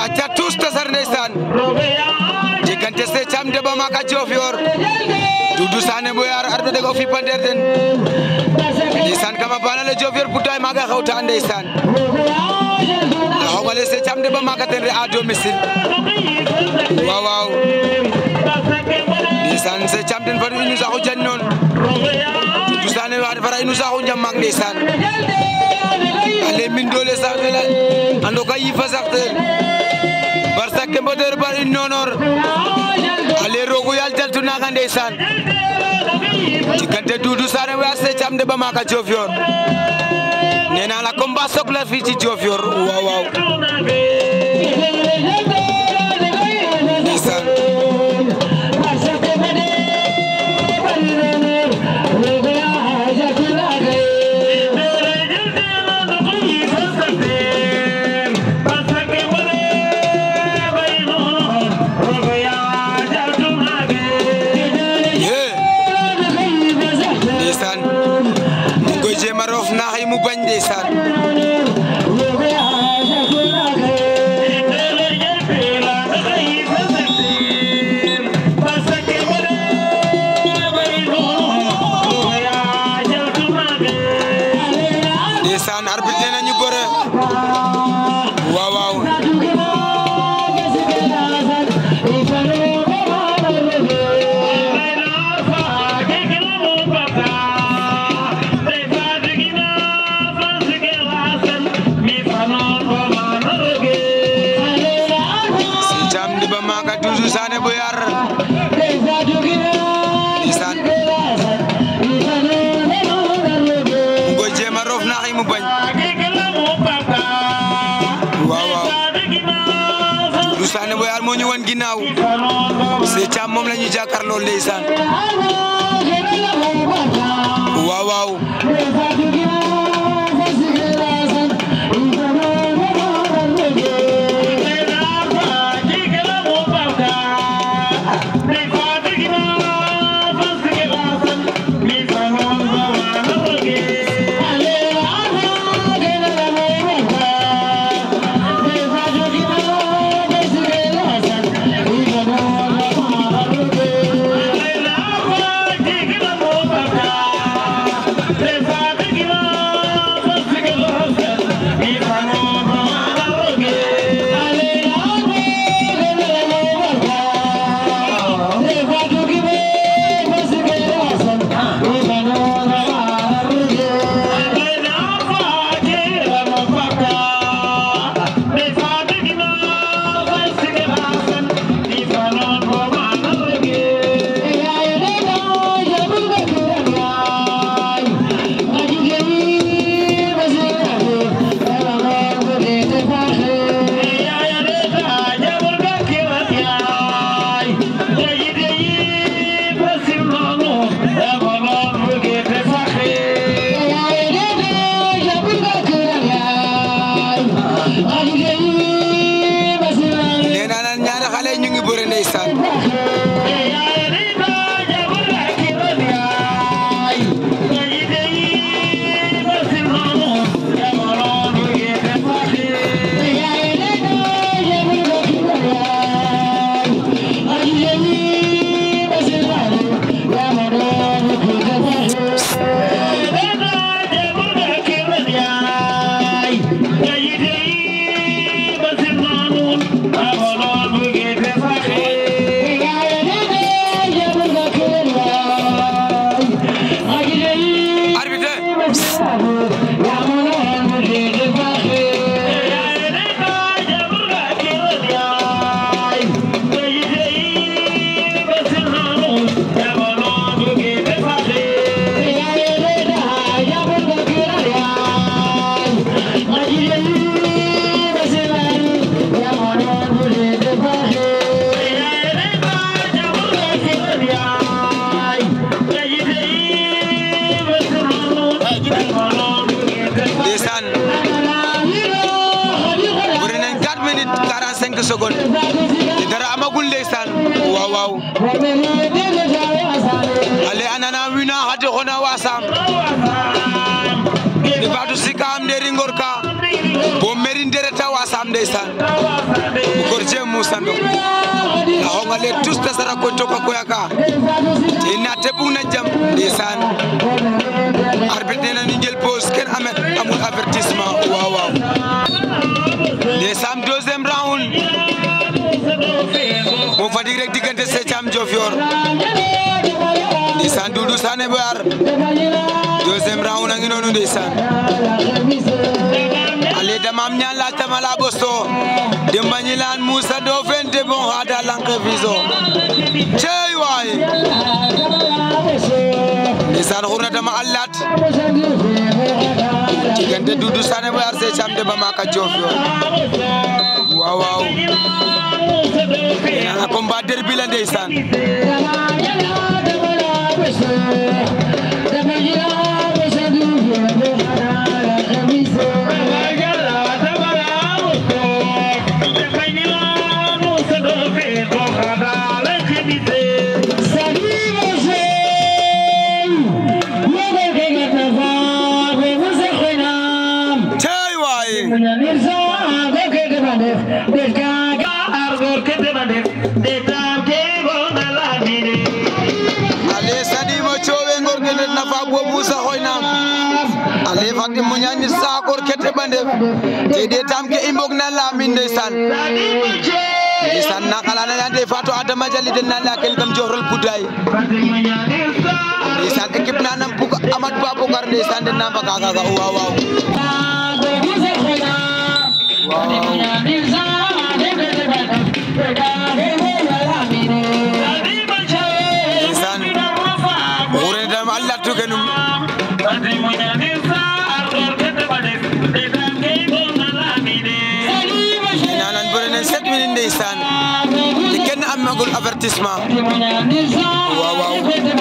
acca tous tasar ndeysaan diggante se cam de ba maka Diofior Doudou Sané Boyar ardo dega o fipandeer den ndeysaan kama bana le Diofior putay maga xewta ndeysaan la xogale se cam de ba maka ten re a domicile waaw waaw ndeysaan se cam den fadu inu saxu jan noon Doudou Sané wa fara inu saxu njam maak ndeysaan ale min dole sax la ando ka yifa sax ten barsa ke mboder bar in nonor ale rogo yal jaltu naga ndeysaan diggante Doudou Sané wa se cam de ba maka Diofior nee naa la combat sok la fii ci Diofior waaw waaw ndeysaan yee ndeysaan mu ngi koy jéem a roof naax yi mu bañ ndeysaan ndeysaan arbitre nee na ñu bëre waaw waaw si cam di ba maka Doudou Sané Boyar ndeysaan mu ngi koy jéem a roof naax yi mu bañ waaw waaw Doudou Sané Boyar moo ñu wan ginnaaw si cam moom la ñu jàkkaarloo ndeysaan waaw waaw nee naa leen ñaari xale yi ñu ngi bëre ndeysaan arbitre ndeysaan bëri nañ 4 minutes 45 secondes te dara amagul ndeysaan waaw waaw ale anana wina hade xona wasam ne batu sika am de ringor ka bo merin dereta wasam ndeysaan bukor je Moussa Ndong la xongale tous ta sara ko toka ko yaka te na te bug na jam ndeysaan arbitre nee na ñu jël pause kenn amet amul avertissement waaw waaw ndeysaan deuxième round mo Fatick rek diggante Sethiam Diofior ndeysaan Doudou Sané Boyar deuxième round a ngi noonu ndeysaan ale damam ñaan la tamala bosto demba ñi laan Moussa do fente bon hada lanke viso cey waay ndeysaan xurna dama allat diggante Doudou Sané Boyar Sethiam de Bamaka Diofior waaw waaw nana combat derby la ndeysaan cey waay ale sadimo cowe ngorgede nafa bo Moussa hoynam ale fati muñani sa gorkete ɓande te de tam ke i mbog na lamin ndeysaan ndeysaan na xalana yande fato adama jali den na lakel kam jorol puday ndeysaan équipe na nam bug amat ba bogar ndeysaan den na mbaga kaga waaw waaw ndeysaan xurene dam a latu kenum nanan bëre nen sept minutes ndeysaan te kenn amagul avertissement waaw waaw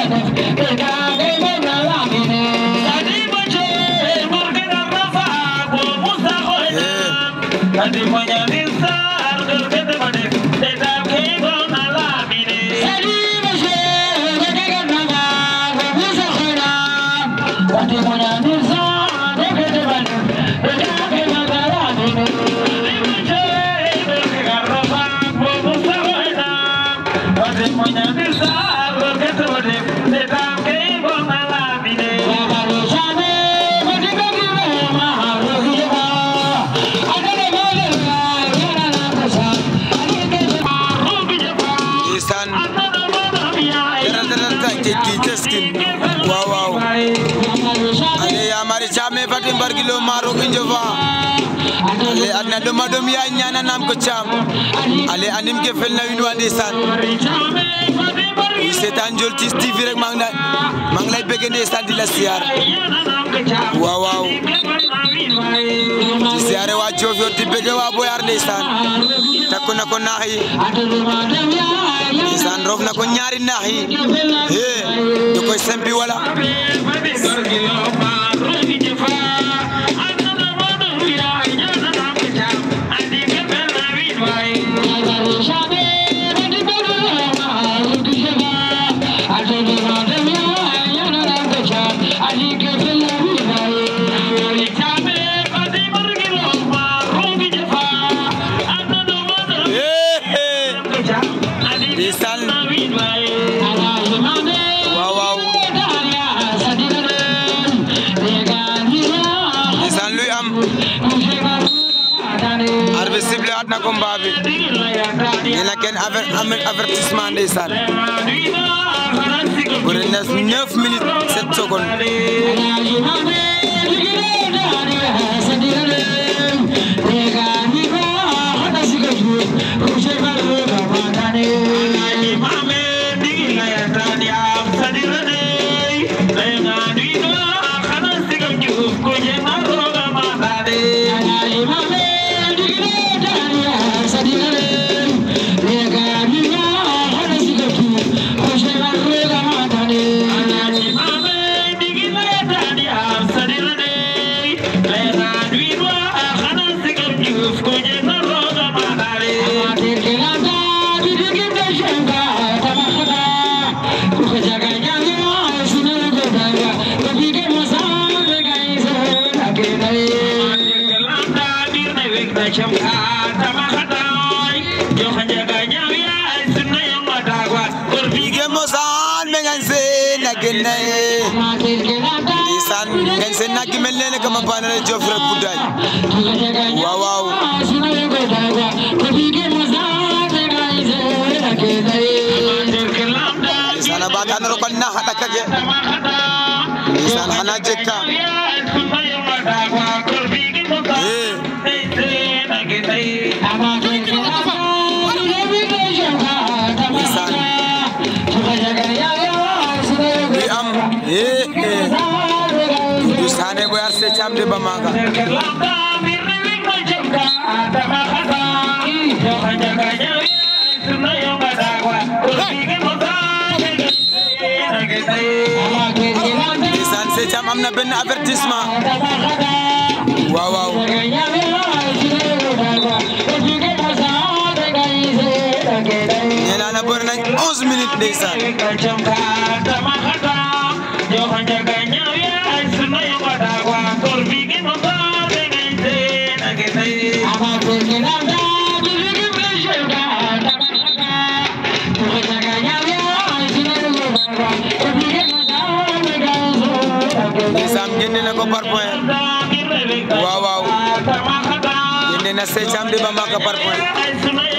ndeysaan dara dara ta jekki keskin waaw waaw ale yamari came fati mbargilo maro injofa ale adna doma dom ya ñana nam ko cam ale anim ke felna win wa ndeysaan i seetaan Ndiol Tiss TV rek maa ngi lay maa ngi lay bëgg ndeysaan di la siyaar waaw waaw di siyaare waa Diofior di bëgg waa Boyar ndeysaan takku na ko naax yi ndeysaan roof na ko ñaari naax yi hee da koy sempi wala hee hee ndeysaan waaw waaw ndeysaan luy am arbitre sifflé waat na combat bi nee na kenn avertissement ndeysaan bëre na 9 minutes 7 secondes Ige mosan mengan se na genne Isan ngan se na gimel ne kama panale jofre budaj Wow wow Isan abata na rokon na hata kage Isan hana jekka Eh Isan Bi am Eh eh Dusane boy ar se chamde bamaga Isan se cham am na benn avertissement Waaw waaw nee naa la bëri nañ 11 minutes ndeysaan ndeysaan génne na ko par point waaw waaw génne na se cham de bamaga par point